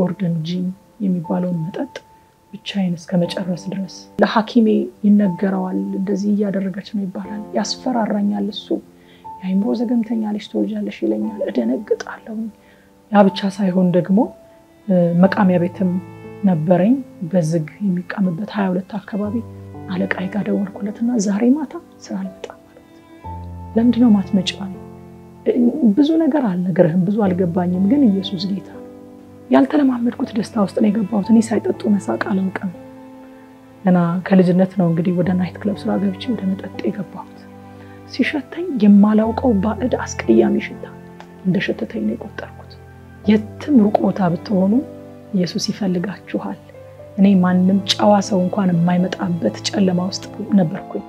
ጎርደን ጂን የሚባለውን መጠጥ ብቻዬን እስከ መጨረስ ድረስ ለሐኪሜ ይነገረዋል። እንደዚህ እያደረገች ነው ይባላል። ያስፈራራኛል። እሱ የአይምሮ ዘገምተኛ ልጅ ትወልጃለሽ ይለኛል። እደነግጣለሁ። ያ ብቻ ሳይሆን ደግሞ መቃሚያ ቤትም ነበረኝ በዝግ የሚቃምበት ሀያ ሁለት አካባቢ አለቃዬ ጋር ደወልኩለትና ዛሬ ማታ ስራ አልመጣም ማለት ለምንድነው ማትመጪው? ብዙ ነገር አልነግርህም፣ ብዙ አልገባኝም፣ ግን ኢየሱስ ጌታ ነው። ያልተለማመድኩት ደስታ ውስጥ ነው የገባሁት። እኔ ሳይጠጡ መሳቅ አላውቅም። ገና ከልጅነት ነው እንግዲህ ወደ ናይት ክለብ ስራ ገብቼ ወደ መጠጥ የገባሁት። ሲሸተኝ የማላውቀው ባዕድ አስቀያሚ ሽታ እንደሸተተኝ ነው የቆጠርኩት። የትም ሩቅ ቦታ ብትሆኑ ኢየሱስ ይፈልጋችኋል። እኔ ማንም ጨዋ ሰው እንኳን የማይመጣበት ጨለማ ውስጥ ነበርኩኝ።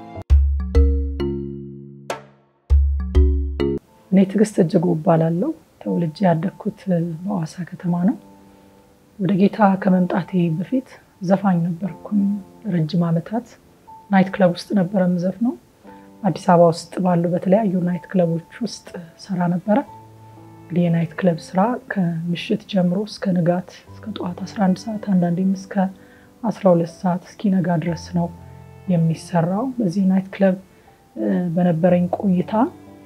እኔ ትዕግስት እጅጉ እባላለሁ። ተወልጄ ያደግኩት በሐዋሳ ከተማ ነው። ወደ ጌታ ከመምጣቴ በፊት ዘፋኝ ነበርኩኝ። ረጅም ዓመታት ናይት ክለብ ውስጥ ነበረ የምዘፍነው። አዲስ አበባ ውስጥ ባሉ በተለያዩ ናይት ክለቦች ውስጥ ሰራ ነበረ። እንግዲህ የናይት ክለብ ስራ ከምሽት ጀምሮ እስከ ንጋት እስከ ጠዋት 11 ሰዓት አንዳንዴም እስከ 12 ሰዓት እስኪነጋ ድረስ ነው የሚሰራው። በዚህ ናይት ክለብ በነበረኝ ቆይታ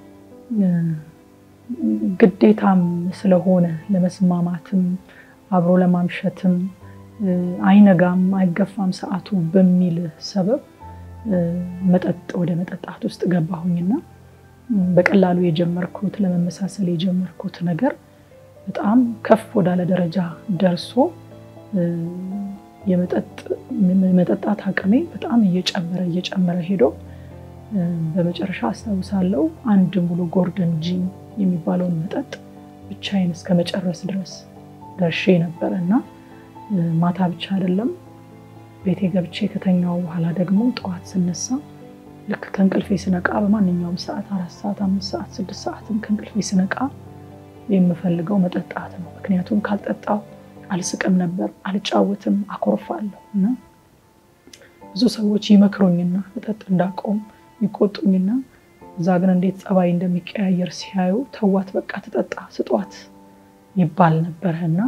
ግዴታም ስለሆነ ለመስማማትም አብሮ ለማምሸትም አይነጋም አይገፋም ሰዓቱ በሚል ሰበብ መጠጥ ወደ መጠጣት ውስጥ ገባሁኝና በቀላሉ የጀመርኩት ለመመሳሰል የጀመርኩት ነገር በጣም ከፍ ወዳለ ደረጃ ደርሶ የመጠጣት አቅሜ በጣም እየጨመረ እየጨመረ ሄዶ በመጨረሻ አስታውሳለሁ አንድ ሙሉ ጎርደን ጂን የሚባለውን መጠጥ ብቻዬን እስከ መጨረስ ድረስ ደርሼ ነበረ እና ማታ ብቻ አይደለም ቤቴ ገብቼ ከተኛው በኋላ ደግሞ ጠዋት ስነሳ ልክ ከእንቅልፌ ስነቃ በማንኛውም ሰዓት አራት ሰዓት አምስት ሰዓት ስድስት ሰዓትም ከእንቅልፌ ስነቃ የምፈልገው መጠጣት ነው። ምክንያቱም ካልጠጣው አልስቅም ነበር፣ አልጫወትም፣ አኮርፋለሁ እና ብዙ ሰዎች ይመክሩኝና መጠጥ እንዳቆም ይቆጡኝና እዛ ግን እንዴት ጸባይ እንደሚቀያየር ሲያዩ ተዋት፣ በቃ ትጠጣ ስጧት ይባል ነበረ እና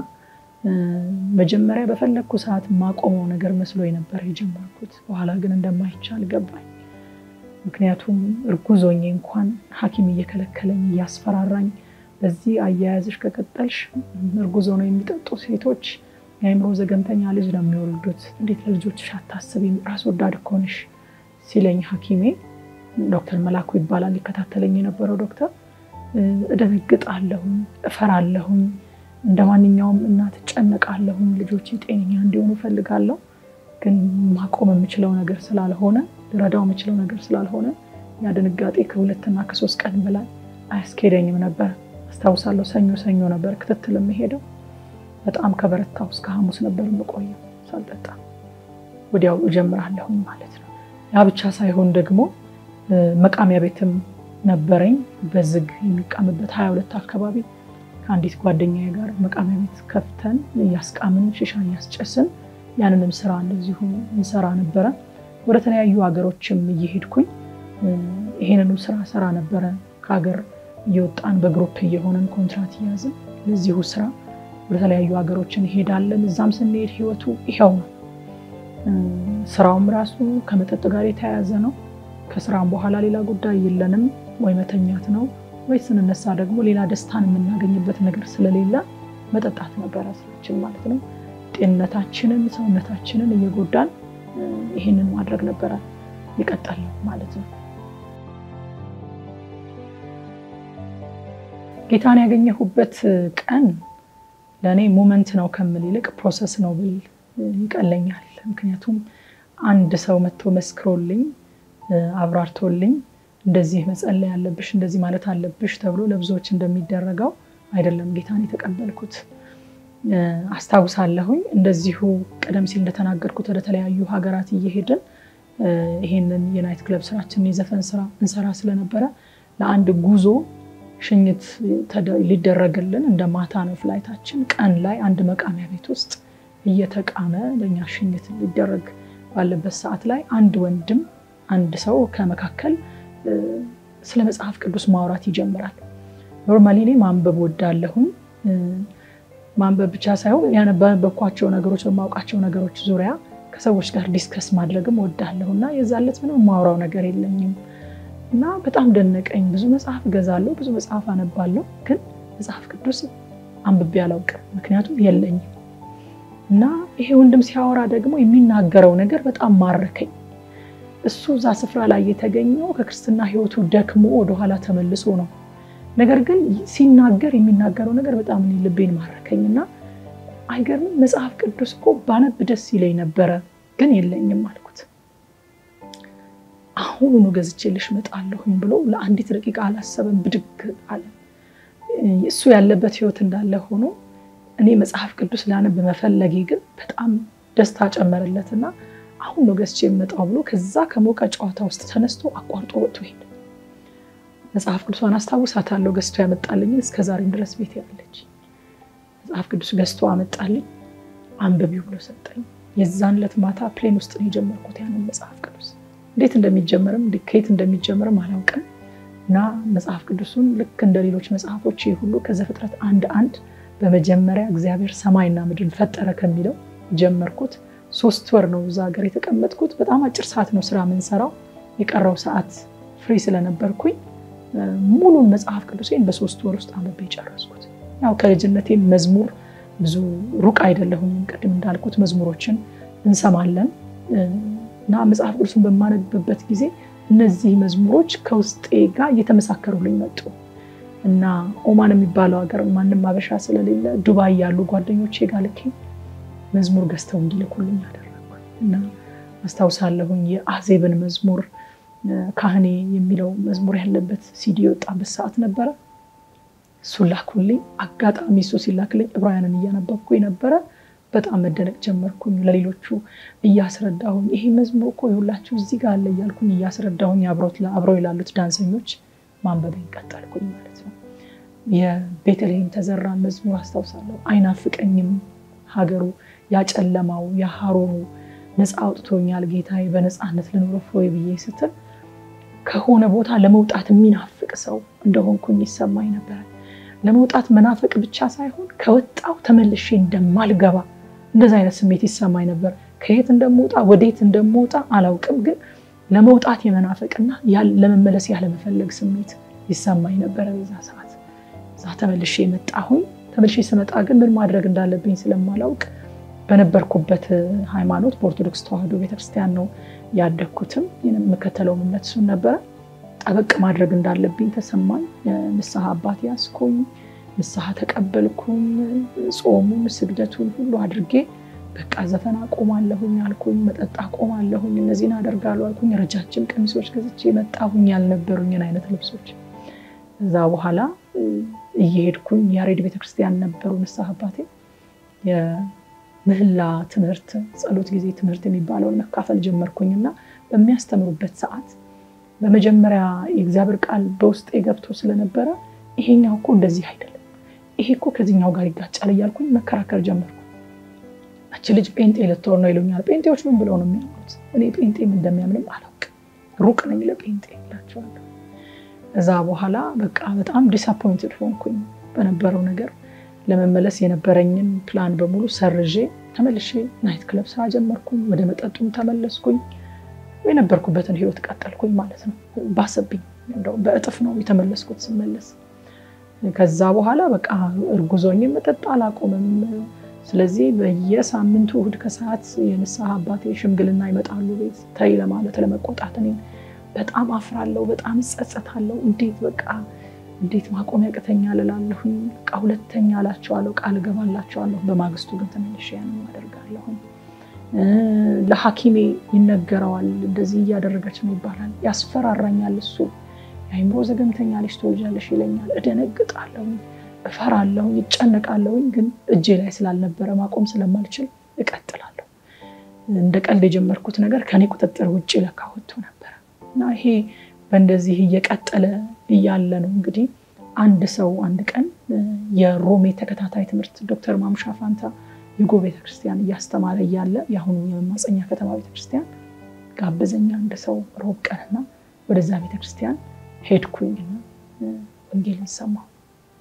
መጀመሪያ በፈለግኩ ሰዓት ማቆመው ነገር መስሎ ነበር የጀመርኩት። በኋላ ግን እንደማይቻል ገባኝ። ምክንያቱም እርጉዝ ሆኜ እንኳን ሐኪም እየከለከለኝ እያስፈራራኝ በዚህ አያያዝሽ ከቀጠልሽ እርጉዝ ሆነው የሚጠጡ ሴቶች የአእምሮ ዘገምተኛ ልጅ ነው የሚወልዱት፣ እንዴት ለልጆችሽ አታስቢም? ራስ ወዳድ እኮ ነሽ ሲለኝ ሐኪሜ ዶክተር መላኩ ይባላል ሊከታተለኝ የነበረው ዶክተር፣ እደነግጣለሁኝ፣ እፈራለሁኝ፣ እንደ ማንኛውም እናት እጨነቃለሁኝ፣ ልጆች ጤነኛ እንዲሆኑ እፈልጋለሁ። ግን ማቆም የምችለው ነገር ስላልሆነ ልረዳው የምችለው ነገር ስላልሆነ ያ ድንጋጤ ከሁለትና ከሶስት ቀን በላይ አያስኬደኝም ነበር። አስታውሳለሁ ሰኞ ሰኞ ነበር ክትትል የምሄደው። በጣም ከበረታው እስከ ሐሙስ ነበር የምቆየው ሳልጠጣ፣ ወዲያው እጀምራለሁኝ ማለት ነው። ያ ብቻ ሳይሆን ደግሞ መቃሚያ ቤትም ነበረኝ በዝግ የሚቃምበት ሀያ ሁለት አካባቢ ከአንዲት ጓደኛዬ ጋር መቃሚያ ቤት ከፍተን እያስቃምን ሽሻ እያስጨስን ያንንም ስራ እንደዚሁ እንሰራ ነበረ። ወደ ተለያዩ ሀገሮችም እየሄድኩኝ ይሄንኑ ስራ ሰራ ነበረ። ከሀገር እየወጣን በግሩፕ እየሆነን ኮንትራት እያዝን ለዚሁ ስራ ወደ ተለያዩ ሀገሮች እንሄዳለን። እዛም ስንሄድ ህይወቱ ይኸው ነው። ስራውም ራሱ ከመጠጥ ጋር የተያያዘ ነው። ከስራም በኋላ ሌላ ጉዳይ የለንም። ወይ መተኛት ነው ወይ ስንነሳ ደግሞ ሌላ ደስታን የምናገኝበት ነገር ስለሌለ መጠጣት ነበረ ስራችን ማለት ነው። ጤንነታችንን ሰውነታችንን እየጎዳን ይህንን ማድረግ ነበረ የቀጠልነው ማለት ነው። ጌታን ያገኘሁበት ቀን ለእኔ ሞመንት ነው ከምል ይልቅ ፕሮሰስ ነው ብል ይቀለኛል። ምክንያቱም አንድ ሰው መጥቶ መስክሮልኝ አብራርቶልኝ እንደዚህ መጸለይ አለብሽ እንደዚህ ማለት አለብሽ ተብሎ ለብዙዎች እንደሚደረገው አይደለም ጌታን የተቀበልኩት። አስታውሳለሁኝ እንደዚሁ ቀደም ሲል እንደተናገርኩት ወደ ተለያዩ ሀገራት እየሄድን ይሄንን የናይት ክለብ ስራችንን የዘፈን ስራ እንሰራ ስለነበረ ለአንድ ጉዞ ሽኝት ሊደረግልን እንደ ማታ ነው ፍላይታችን። ቀን ላይ አንድ መቃሚያ ቤት ውስጥ እየተቃመ ለእኛ ሽኝት ሊደረግ ባለበት ሰዓት ላይ አንድ ወንድም አንድ ሰው ከመካከል ስለ መጽሐፍ ቅዱስ ማውራት ይጀምራል። ኖርማሊ እኔ ማንበብ ወዳለሁኝ ማንበብ ብቻ ሳይሆን ያነበብኳቸው ነገሮች በማውቃቸው ነገሮች ዙሪያ ከሰዎች ጋር ዲስከስ ማድረግም ወዳለሁ እና የዛለት ምንም የማውራው ነገር የለኝም እና በጣም ደነቀኝ። ብዙ መጽሐፍ እገዛለሁ፣ ብዙ መጽሐፍ አነባለሁ፣ ግን መጽሐፍ ቅዱስ አንብቤ አላውቅም፣ ምክንያቱም የለኝም እና ይሄ ወንድም ሲያወራ ደግሞ የሚናገረው ነገር በጣም ማረከኝ። እሱ እዛ ስፍራ ላይ የተገኘው ከክርስትና ሕይወቱ ደክሞ ወደኋላ ተመልሶ ነው። ነገር ግን ሲናገር የሚናገረው ነገር በጣም እኔ ልቤን ማረከኝ እና አይገርምም? መጽሐፍ ቅዱስ እኮ ባነብ ደስ ይለኝ ነበረ፣ ግን የለኝም አልኩት። አሁኑኑ ገዝቼልሽ እመጣለሁኝ ብሎ ለአንዲት ደቂቃ አላሰበም፣ ብድግ አለ። እሱ ያለበት ሕይወት እንዳለ ሆኖ እኔ መጽሐፍ ቅዱስ ላነብ መፈለጌ ግን በጣም ደስታ ጨመረለትና አሁን ነው ገዝቼ የምመጣው ብሎ ከዛ ከሞቀ ጨዋታ ውስጥ ተነስቶ አቋርጦ ወጥቶ ሄደ። መጽሐፍ ቅዱሷን አስታውሳታለሁ። ገዝቶ ያመጣልኝን እስከ ዛሬም ድረስ ቤት ያለች መጽሐፍ ቅዱስ ገዝቶ አመጣልኝ። አንብቢው ብሎ ሰጠኝ። የዛን ዕለት ማታ ፕሌን ውስጥ ነው የጀመርኩት ያንን መጽሐፍ ቅዱስ። እንዴት እንደሚጀመርም ከየት እንደሚጀመርም አላውቅም እና መጽሐፍ ቅዱሱን ልክ እንደ ሌሎች መጽሐፎች ሁሉ ከዘፍጥረት አንድ አንድ በመጀመሪያ እግዚአብሔር ሰማይና ምድርን ፈጠረ ከሚለው ጀመርኩት። ሶስት ወር ነው እዛ ሀገር የተቀመጥኩት። በጣም አጭር ሰዓት ነው ስራ የምንሰራው። የቀረው ሰዓት ፍሪ ስለነበርኩኝ ሙሉን መጽሐፍ ቅዱሴን በሶስት ወር ውስጥ አንብቤ ጨረስኩት። ያው ከልጅነቴ መዝሙር ብዙ ሩቅ አይደለሁኝም። ቅድም እንዳልኩት መዝሙሮችን እንሰማለን እና መጽሐፍ ቅዱስን በማነብበት ጊዜ እነዚህ መዝሙሮች ከውስጤ ጋር እየተመሳከሩልኝ መጡ እና ኦማን የሚባለው ሀገር ማንም አበሻ ስለሌለ ዱባይ ያሉ ጓደኞቼ ጋር ልኬ መዝሙር ገዝተው እንዲልኩልኝ አደረግኩ እና አስታውሳለሁኝ የአዜብን መዝሙር ካህኔ የሚለው መዝሙር ያለበት ሲዲ የወጣበት ሰዓት ነበረ። እሱን ላኩልኝ። አጋጣሚ እሱ ሲላክልኝ ዕብራውያንን እያነበብኩ ነበረ። በጣም መደነቅ ጀመርኩኝ። ለሌሎቹ እያስረዳሁኝ ይሄ መዝሙር እኮ የሁላችሁ እዚህ ጋር አለ እያልኩኝ እያስረዳሁኝ አብረው ላሉት ዳንሰኞች ማንበቤን ቀጠልኩኝ ማለት ነው። የቤተልሔም ተዘራን መዝሙር አስታውሳለሁ። አይናፍቀኝም ሀገሩ ያጨለማው ያሀሮሩ ነፃ አውጥቶኛል ጌታዬ በነፃነት ልኖር ፎይ ብዬ ስትል ከሆነ ቦታ ለመውጣት የሚናፍቅ ሰው እንደሆንኩኝ ይሰማኝ ነበረ። ለመውጣት መናፈቅ ብቻ ሳይሆን ከወጣው ተመልሼ እንደማልገባ እንደዚ አይነት ስሜት ይሰማኝ ነበር። ከየት እንደምወጣ ወዴት እንደምወጣ አላውቅም፣ ግን ለመውጣት የመናፈቅና ለመመለስ ያለመፈለግ ስሜት ይሰማኝ ነበረ በዛ ሰዓት። እዛ ተመልሼ መጣሁኝ። ተመልሼ ስመጣ ግን ምን ማድረግ እንዳለብኝ ስለማላውቅ በነበርኩበት ሃይማኖት በኦርቶዶክስ ተዋሕዶ ቤተክርስቲያን ነው ያደግኩትም የምከተለው እምነት እሱን ነበረ። ጠበቅ ማድረግ እንዳለብኝ ተሰማኝ። ንስሐ አባት ያስኩኝ፣ ንስሐ ተቀበልኩኝ። ጾሙን ስግደቱን ሁሉ አድርጌ በቃ ዘፈን አቆማለሁኝ አልኩኝ፣ መጠጥ አቆማለሁኝ፣ እነዚህን አደርጋለሁ አልኩኝ። ረጃጅም ቀሚሶች ገዝቼ መጣሁኝ፣ ያልነበሩኝን አይነት ልብሶች። እዛ በኋላ እየሄድኩኝ ያሬድ ቤተክርስቲያን ነበሩ ንስሐ አባቴ ምህላ ትምህርት ጸሎት ጊዜ ትምህርት የሚባለውን መካፈል ጀመርኩኝ እና በሚያስተምሩበት ሰዓት በመጀመሪያ የእግዚአብሔር ቃል በውስጤ ገብቶ ስለነበረ ይሄኛው እኮ እንደዚህ አይደለም፣ ይሄ እኮ ከዚህኛው ጋር ይጋጫል እያልኩኝ መከራከር ጀመርኩ። አች ልጅ ጴንጤ ልትሆን ነው ይሉኛል። ጴንጤዎች ምን ብለው ነው የሚያምኑት? እኔ ጴንጤም እንደሚያምንም አላውቅም፣ ሩቅ ነኝ ለጴንጤ እላቸዋለሁ። እዛ በኋላ በቃ በጣም ዲስአፖይንትድ ሆንኩኝ በነበረው ነገር ለመመለስ የነበረኝን ፕላን በሙሉ ሰርዤ ተመልሼ ናይት ክለብ ስራ ጀመርኩኝ። ወደ መጠጡም ተመለስኩኝ። የነበርኩበትን ህይወት ቀጠልኩኝ ማለት ነው። ባሰብኝ፣ በእጥፍ ነው የተመለስኩት ስመለስ። ከዛ በኋላ በቃ እርጉዞኝ መጠጥ አላቆምም። ስለዚህ በየሳምንቱ እሑድ ከሰዓት የንስሐ አባቴ ሽምግልና ይመጣሉ ቤት ተይ ለማለት ለመቆጣት። እኔ በጣም አፍራለሁ፣ በጣም እጸጸታለሁ። እንዴት በቃ እንዴት ማቆም ያቅተኛል እላለሁኝ። በቃ ሁለተኛ እላቸዋለሁ፣ ቃል እገባላቸዋለሁ። በማግስቱ ግን ተመልሼ ያንን አደርጋለሁኝ። ለሐኪሜ ይነገረዋል፣ እንደዚህ እያደረገች ነው ይባላል። ያስፈራራኛል። እሱ የአይምሮ ዘገምተኛ ልጅ ትወልጃለሽ ይለኛል። እደነግጣለሁኝ፣ እፈራለሁኝ፣ ይጨነቃለሁኝ። ግን እጄ ላይ ስላልነበረ ማቆም ስለማልችል እቀጥላለሁ። እንደ ቀልድ የጀመርኩት ነገር ከኔ ቁጥጥር ውጭ ለካ ወጥቶ ነበረ እና ይሄ በእንደዚህ እየቀጠለ እያለ ነው እንግዲህ አንድ ሰው አንድ ቀን የሮሜ ተከታታይ ትምህርት ዶክተር ማሙሻ ፋንታ ዩጎ ቤተክርስቲያን እያስተማረ እያለ የአሁኑ የመማፀኛ ከተማ ቤተክርስቲያን ጋበዘኛ አንድ ሰው ሮብ ቀንና ወደዛ ቤተክርስቲያን ሄድኩኝና ወንጌልን ሰማሁ።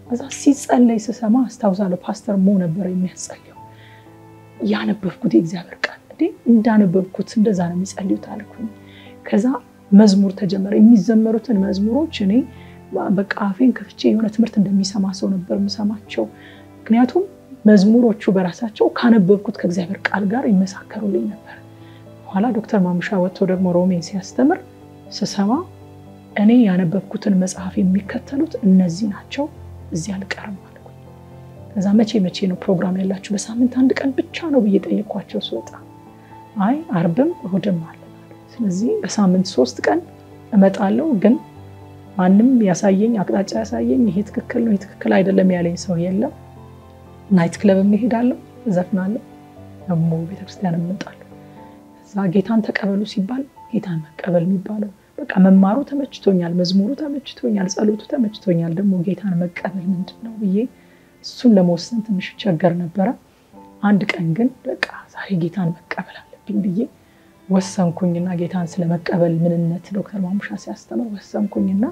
እዛ ሲጸለይ ስሰማ አስታውሳለሁ። ፓስተር ሞ ነበር የሚያስጸልየው። ያነበብኩት የእግዚአብሔር ቃል እንዴ እንዳነበብኩት እንደዛ ነው የሚጸልዩት አልኩኝ። ከዛ መዝሙር ተጀመረ። የሚዘመሩትን መዝሙሮች እኔ በቃ አፌን ከፍቼ የሆነ ትምህርት እንደሚሰማ ሰው ነበር የምሰማቸው። ምክንያቱም መዝሙሮቹ በራሳቸው ካነበብኩት ከእግዚአብሔር ቃል ጋር ይመሳከሩልኝ ነበር። በኋላ ዶክተር ማሙሻ ወጥቶ ደግሞ ሮሜን ሲያስተምር ስሰማ እኔ ያነበብኩትን መጽሐፍ የሚከተሉት እነዚህ ናቸው፣ እዚህ አልቀርም አልኩኝ። ከዛ መቼ መቼ ነው ፕሮግራም ያላችሁ? በሳምንት አንድ ቀን ብቻ ነው ብዬ ጠየኳቸው ስወጣ። አይ አርብም እሁድም አለ። ስለዚህ በሳምንት ሶስት ቀን እመጣለሁ፣ ግን ማንም ያሳየኝ አቅጣጫ ያሳየኝ ይሄ ትክክል ነው ይሄ ትክክል አይደለም ያለኝ ሰው የለም። ናይት ክለብ እሄዳለሁ፣ እዘፍናለሁ፣ ደግሞ ቤተክርስቲያን እመጣለሁ። ከዛ ጌታን ተቀበሉ ሲባል ጌታን መቀበል የሚባለው በቃ መማሩ ተመችቶኛል፣ መዝሙሩ ተመችቶኛል፣ ጸሎቱ ተመችቶኛል። ደግሞ ጌታን መቀበል ምንድን ነው ብዬ እሱን ለመወሰን ትንሽ ቸገር ነበረ። አንድ ቀን ግን በቃ ዛሬ ጌታን መቀበል አለብኝ ብዬ ወሰንኩኝና ጌታን ስለመቀበል ምንነት ዶክተር ማሙሻ ሲያስተምር ወሰንኩኝና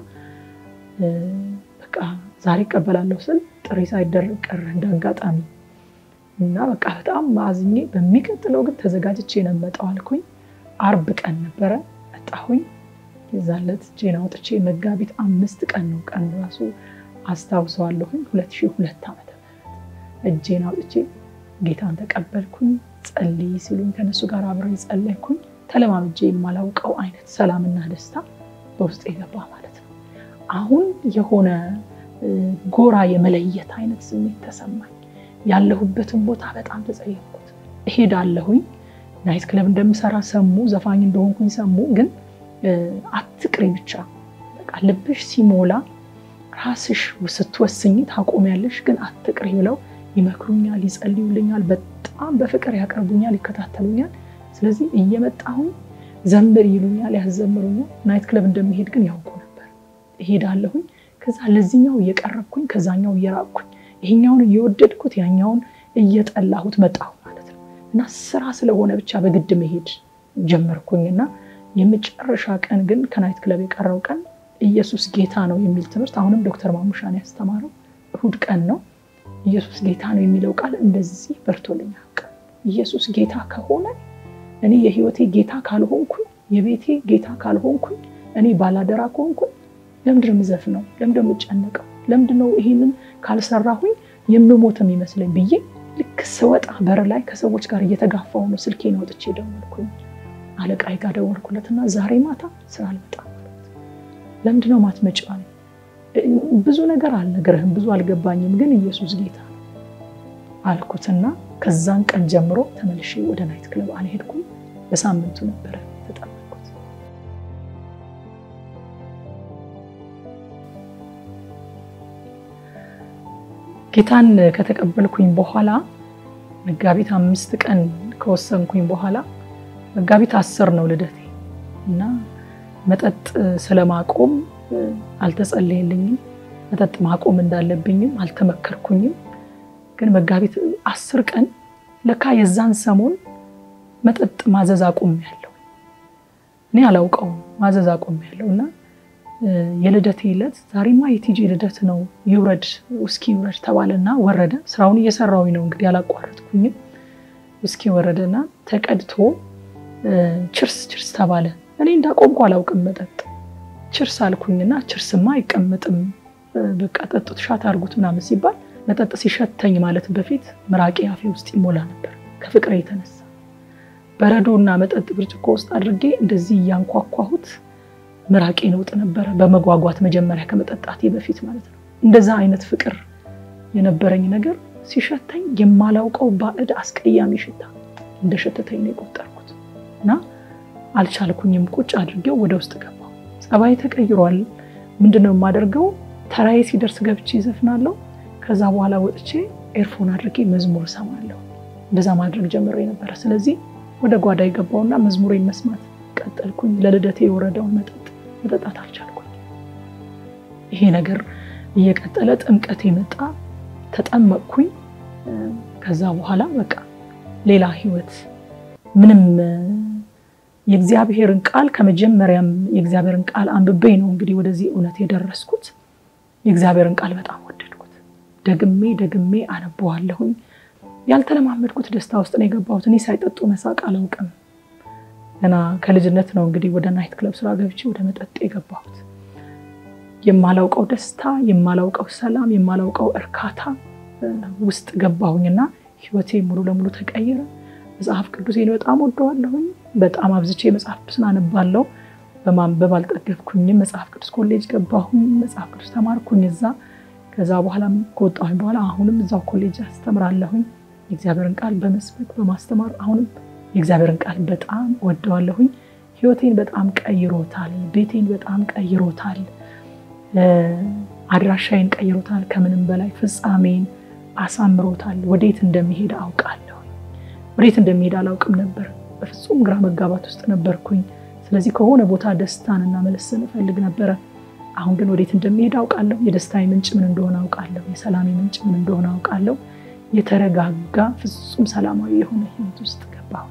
በቃ ዛሬ እቀበላለሁ ስል ጥሪ ሳይደረግ ቀረ እንደ አጋጣሚ እና በቃ በጣም አዝኜ በሚቀጥለው ግን ተዘጋጅቼ ነው የምመጣው አልኩኝ። አርብ ቀን ነበረ መጣሁኝ። የዛለት እጄን አውጥቼ መጋቢት አምስት ቀን ነው ቀን ራሱ አስታውሰዋለሁኝ። ሁለት ሺህ ሁለት ዓመተ ምህረት እጄን አውጥቼ ጌታን ተቀበልኩኝ። ጸልይ ሲሉኝ ከነሱ ጋር አብረ ጸለይኩኝ። ተለማምጄ የማላውቀው አይነት ሰላምና ደስታ በውስጥ የገባ ማለት ነው። አሁን የሆነ ጎራ የመለየት አይነት ስሜት ተሰማኝ። ያለሁበትን ቦታ በጣም ተጸየፍኩት። እሄዳለሁኝ ናይት ክለብ እንደምሰራ ሰሙ፣ ዘፋኝ እንደሆንኩኝ ሰሙ። ግን አትቅሪ ብቻ በቃ ልብሽ ሲሞላ ራስሽ ስትወስኝ ታቆሚያለሽ፣ ግን አትቅሪ ብለው ይመክሩኛል፣ ይጸልዩልኛል፣ በጣም በፍቅር ያቀርቡኛል፣ ይከታተሉኛል። ስለዚህ እየመጣሁኝ ዘምር ይሉኛል፣ ያዘምሩኛል። ናይት ክለብ እንደሚሄድ ግን ያውቁ ነበር። እሄዳለሁኝ ከዛ ለዚህኛው እየቀረብኩኝ ከዛኛው እየራቅኩኝ ይሄኛውን እየወደድኩት ያኛውን እየጠላሁት መጣሁ ማለት ነው። እና ስራ ስለሆነ ብቻ በግድ መሄድ ጀመርኩኝ እና የመጨረሻ ቀን ግን ከናይት ክለብ የቀረው ቀን ኢየሱስ ጌታ ነው የሚል ትምህርት አሁንም ዶክተር ማሙሻን ያስተማረው እሁድ ቀን ነው። ኢየሱስ ጌታ ነው የሚለው ቃል እንደዚህ በርቶልኝ ያውቃል። ኢየሱስ ጌታ ከሆነ እኔ የህይወቴ ጌታ ካልሆንኩኝ፣ የቤቴ ጌታ ካልሆንኩኝ፣ እኔ ባላደራ ከሆንኩኝ ለምንድን ነው የምዘፍነው? ለምንድን ነው የምጨነቀው? ለምንድን ነው ይሄንን ካልሰራሁኝ የምሞት የሚመስለኝ ብዬ ልክ ስወጣ በር ላይ ከሰዎች ጋር እየተጋፋሁ ነው። ስልኬን አውጥቼ ደወልኩኝ። አለቃዬ ጋር ደወልኩለትና ዛሬ ማታ ስራ አልመጣም ማለት ለምንድን ነው ማትመጪው አለኝ። ብዙ ነገር አልነግርህም፣ ብዙ አልገባኝም፣ ግን ኢየሱስ ጌታ ነው አልኩትና ከዛን ቀን ጀምሮ ተመልሼ ወደ ናይት ክለብ አልሄድኩም። በሳምንቱ ነበረ የተጠመቅኩት። ጌታን ከተቀበልኩኝ በኋላ መጋቢት አምስት ቀን ከወሰንኩኝ በኋላ መጋቢት አስር ነው ልደቴ እና መጠጥ ስለማቆም አልተጸለየልኝም። መጠጥ ማቆም እንዳለብኝም አልተመከርኩኝም። ግን መጋቢት አስር ቀን ለካ የዛን ሰሞን መጠጥ ማዘዝ አቁሜያለሁ። እኔ አላውቀውም ማዘዝ አቁሜያለሁ እና የልደቴ ዕለት ዛሬማ የቲጂ ልደት ነው ይውረድ ውስኪ ይውረድ ተባለና ወረደ። ስራውን እየሰራሁኝ ነው እንግዲህ አላቋረጥኩኝም። ውስኪ ወረደና ተቀድቶ ችርስ ችርስ ተባለ። እኔ እንዳቆምኩ አላውቅም መጠጥ ችርስ አልኩኝና ችርስማ አይቀመጥም በቃ ጠጡት ሻት አድርጉት ምናምን ሲባል መጠጥ ሲሸተኝ ማለት በፊት ምራቄ አፌ ውስጥ ይሞላ ነበር ከፍቅሬ የተነሳ በረዶ እና መጠጥ ብርጭቆ ውስጥ አድርጌ እንደዚህ እያንኳኳሁት ምራቄ ነውጥ ነበረ በመጓጓት መጀመሪያ ከመጠጣቴ በፊት ማለት ነው። እንደዛ አይነት ፍቅር የነበረኝ ነገር ሲሸተኝ የማላውቀው ባዕድ አስቀያሚ ሽታ እንደሸተተኝ ነው የቆጠርኩት እና አልቻልኩኝም። ቁጭ አድርጌው ወደ ውስጥ ገባሁ። ጸባይ ተቀይሯል። ምንድነው የማደርገው? ተራዬ ሲደርስ ገብቼ ይዘፍናለሁ። ከዛ በኋላ ወጥቼ ኤርፎን አድርጌ መዝሙር እሰማለሁ። እንደዛ ማድረግ ጀምሬ ነበረ። ስለዚህ ወደ ጓዳ የገባውና መዝሙሬን መስማት ቀጠልኩኝ። ለልደቴ የወረደውን መጠጥ መጠጣት አልቻልኩኝ። ይሄ ነገር እየቀጠለ ጥምቀት የመጣ ተጠመቅኩኝ። ከዛ በኋላ በቃ ሌላ ህይወት ምንም የእግዚአብሔርን ቃል ከመጀመሪያም የእግዚአብሔርን ቃል አንብቤ ነው እንግዲህ ወደዚህ እውነት የደረስኩት። የእግዚአብሔርን ቃል በጣም ወደድኩት። ደግሜ ደግሜ አነበዋለሁኝ። ያልተለማመድኩት ደስታ ውስጥ ነው የገባሁት። እኔ ሳይጠጡ መሳቅ አላውቅም። ገና ከልጅነት ነው እንግዲህ ወደ ናይት ክለብ ስራ ገብቼ ወደ መጠጥ የገባሁት። የማላውቀው ደስታ፣ የማላውቀው ሰላም፣ የማላውቀው እርካታ ውስጥ ገባሁኝና ህይወቴ ሙሉ ለሙሉ ተቀየረ። መጽሐፍ ቅዱሴን በጣም ወደዋለሁኝ። በጣም አብዝቼ መጽሐፍ ቅዱስን አነባለሁ። በማንበብ አልጠገብኩኝም። መጽሐፍ ቅዱስ ኮሌጅ ገባሁኝ። መጽሐፍ ቅዱስ ተማርኩኝ እዛ። ከዛ በኋላ ከወጣሁኝ በኋላ አሁንም እዛው ኮሌጅ አስተምራለሁኝ። የእግዚአብሔርን ቃል በመስበክ በማስተማር አሁንም የእግዚአብሔርን ቃል በጣም ወደዋለሁኝ። ህይወቴን በጣም ቀይሮታል። ቤቴን በጣም ቀይሮታል። አድራሻዬን ቀይሮታል። ከምንም በላይ ፍጻሜን አሳምሮታል። ወዴት እንደሚሄድ አውቃለሁ። ወዴት እንደሚሄድ አላውቅም ነበር። በፍጹም ግራ መጋባት ውስጥ ነበርኩኝ። ስለዚህ ከሆነ ቦታ ደስታንና መለስን እፈልግ ነበረ። አሁን ግን ወዴት እንደሚሄድ አውቃለሁ። የደስታዬ ምንጭ ምን እንደሆነ አውቃለሁ። የሰላሜ ምንጭ ምን እንደሆነ አውቃለሁ። የተረጋጋ ፍጹም ሰላማዊ የሆነ ህይወት ውስጥ ገባሁ።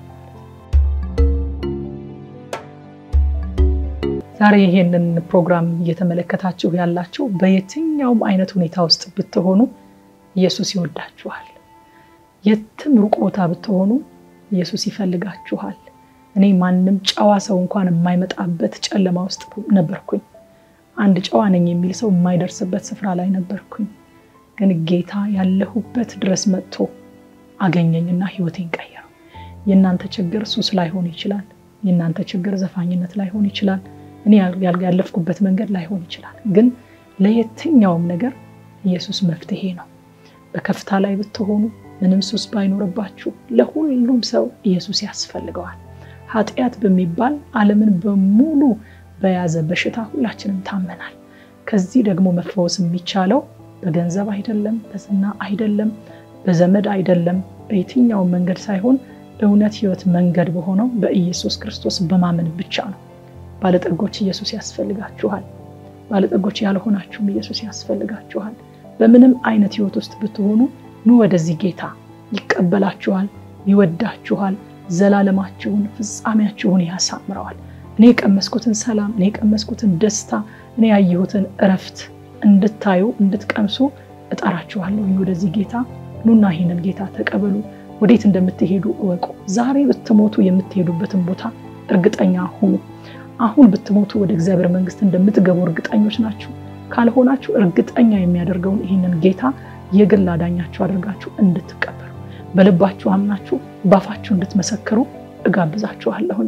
ዛሬ ይሄንን ፕሮግራም እየተመለከታችሁ ያላችሁ በየትኛውም አይነት ሁኔታ ውስጥ ብትሆኑ ኢየሱስ ይወዳችኋል። የትም ሩቅ ቦታ ብትሆኑ ኢየሱስ ይፈልጋችኋል። እኔ ማንም ጨዋ ሰው እንኳን የማይመጣበት ጨለማ ውስጥ ነበርኩኝ። አንድ ጨዋ ነኝ የሚል ሰው የማይደርስበት ስፍራ ላይ ነበርኩኝ። ግን ጌታ ያለሁበት ድረስ መጥቶ አገኘኝና ህይወቴን ቀየረው። የእናንተ ችግር ሱስ ላይሆን ይችላል። የእናንተ ችግር ዘፋኝነት ላይሆን ይችላል። እኔ ያለፍኩበት መንገድ ላይሆን ይችላል። ግን ለየትኛውም ነገር ኢየሱስ መፍትሄ ነው። በከፍታ ላይ ብትሆኑ ምንም ሱስ ባይኖርባችሁ ለሁሉም ሰው ኢየሱስ ያስፈልገዋል። ኃጢአት በሚባል ዓለምን በሙሉ በያዘ በሽታ ሁላችንም ታመናል። ከዚህ ደግሞ መፈወስ የሚቻለው በገንዘብ አይደለም፣ በዝና አይደለም፣ በዘመድ አይደለም፣ በየትኛውም መንገድ ሳይሆን እውነት ህይወት መንገድ በሆነው በኢየሱስ ክርስቶስ በማመን ብቻ ነው። ባለጠጎች ኢየሱስ ያስፈልጋችኋል። ባለጠጎች ያልሆናችሁም ኢየሱስ ያስፈልጋችኋል። በምንም አይነት ህይወት ውስጥ ብትሆኑ ኑ ወደዚህ ጌታ ይቀበላችኋል፣ ይወዳችኋል። ዘላለማችሁን ፍጻሜያችሁን ያሳምረዋል። እኔ የቀመስኩትን ሰላም፣ እኔ የቀመስኩትን ደስታ፣ እኔ ያየሁትን እረፍት እንድታዩ እንድትቀምሱ እጠራችኋለሁ። ወደዚህ ጌታ ኑና ይህንን ጌታ ተቀበሉ። ወዴት እንደምትሄዱ እወቁ። ዛሬ ብትሞቱ የምትሄዱበትን ቦታ እርግጠኛ ሁኑ። አሁን ብትሞቱ ወደ እግዚአብሔር መንግስት እንደምትገቡ እርግጠኞች ናችሁ። ካልሆናችሁ እርግጠኛ የሚያደርገውን ይህንን ጌታ የግል አዳኛችሁ አድርጋችሁ እንድትቀበሉ በልባችሁ አምናችሁ ባፋችሁ እንድትመሰክሩ እጋብዛችኋለሁኝ።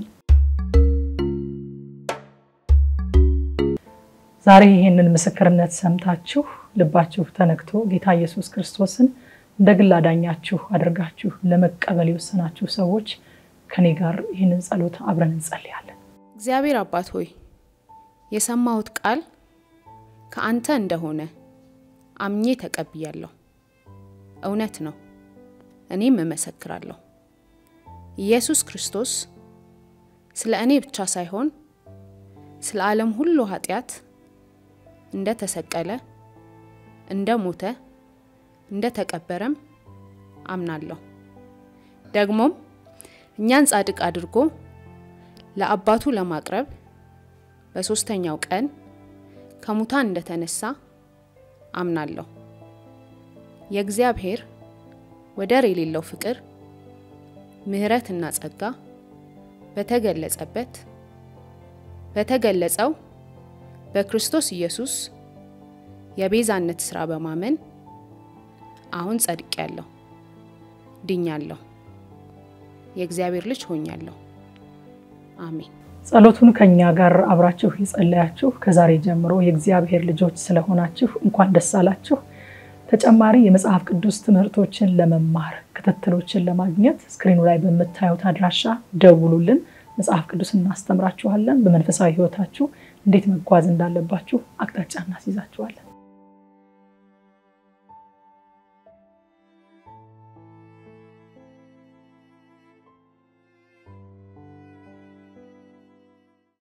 ዛሬ ይህንን ምስክርነት ሰምታችሁ ልባችሁ ተነክቶ ጌታ ኢየሱስ ክርስቶስን እንደ ግል አዳኛችሁ አድርጋችሁ ለመቀበል የወሰናችሁ ሰዎች ከኔ ጋር ይህንን ጸሎት አብረን እንጸልያለን። እግዚአብሔር አባት ሆይ የሰማሁት ቃል ከአንተ እንደሆነ አምኜ ተቀብያለሁ። እውነት ነው፣ እኔም እመሰክራለሁ። ኢየሱስ ክርስቶስ ስለ እኔ ብቻ ሳይሆን ስለ ዓለም ሁሉ ኃጢአት እንደ ተሰቀለ፣ እንደ ሞተ፣ እንደ ተቀበረም አምናለሁ። ደግሞም እኛን ጻድቅ አድርጎ ለአባቱ ለማቅረብ በሦስተኛው ቀን ከሙታን እንደተነሳ አምናለሁ። የእግዚአብሔር ወደር የሌለው ፍቅር፣ ምሕረትና ጸጋ በተገለጸበት በተገለጸው በክርስቶስ ኢየሱስ የቤዛነት ሥራ በማመን አሁን ጸድቄያለሁ፣ ድኛለሁ፣ የእግዚአብሔር ልጅ ሆኛለሁ። አሜን። ጸሎቱን ከኛ ጋር አብራችሁ የጸለያችሁ ከዛሬ ጀምሮ የእግዚአብሔር ልጆች ስለሆናችሁ እንኳን ደስ አላችሁ። ተጨማሪ የመጽሐፍ ቅዱስ ትምህርቶችን ለመማር ክትትሎችን ለማግኘት ስክሪኑ ላይ በምታዩት አድራሻ ደውሉልን። መጽሐፍ ቅዱስ እናስተምራችኋለን። በመንፈሳዊ ሕይወታችሁ እንዴት መጓዝ እንዳለባችሁ አቅጣጫ እናስይዛችኋለን።